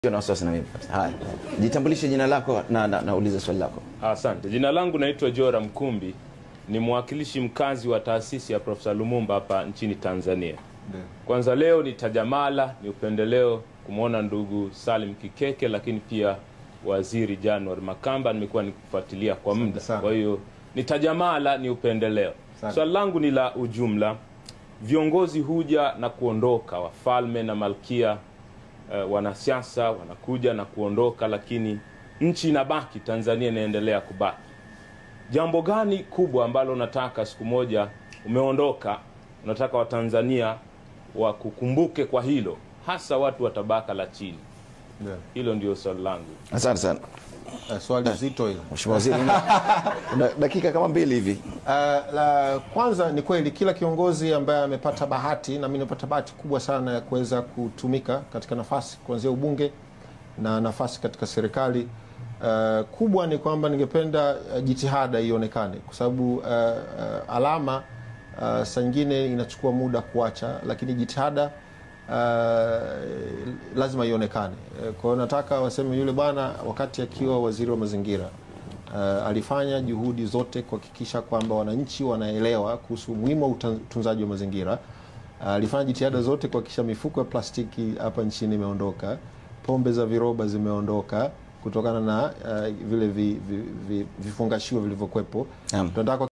na wasiwasi na mimi. Haya, jitambulishe jina lako na, na, na ulize swali lako. Asante. Jina langu naitwa Jora Mkumbi, ni mwakilishi mkazi wa taasisi ya Profesa Lumumba hapa nchini Tanzania. Kwanza leo ni tajamala, ni upendeleo kumwona ndugu Salim Kikeke, lakini pia waziri January Makamba nimekuwa nikifuatilia kwa muda, sana. kwa hiyo ni tajamala, ni upendeleo. Asante. Swali langu ni la ujumla. Viongozi huja na kuondoka, wafalme na malkia eh, wanasiasa wanakuja na kuondoka, lakini nchi inabaki, Tanzania inaendelea kubaki. Jambo gani kubwa ambalo unataka siku moja umeondoka, unataka Watanzania wakukumbuke kwa hilo, hasa watu wa tabaka la chini? Ndio. Hilo ndio swali langu. Asante sana Eh, Swali zito hilo. Mheshimiwa Waziri, una- da- dakika kama mbili hivi. Uh, la kwanza ni kweli kila kiongozi ambaye amepata bahati na mimi nimepata bahati kubwa sana ya kuweza kutumika katika nafasi kuanzia ubunge na nafasi katika serikali uh, kubwa ni kwamba ningependa uh, jitihada ionekane kwa sababu uh, uh, alama uh, saa nyingine inachukua muda kuacha, lakini jitihada uh, lazima ionekane. Eh, Kwa hiyo nataka waseme yule bwana wakati akiwa waziri wa mazingira uh, alifanya juhudi zote kuhakikisha kwamba wananchi wanaelewa kuhusu umuhimu wa uta- utunzaji wa mazingira. Uh, alifanya jitihada zote kuhakikisha mifuko ya plastiki hapa nchini imeondoka, pombe za viroba zimeondoka kutokana na uh, vile vi, vi, vi, vifungashio vilivyokuwepo. Naam. Tunataka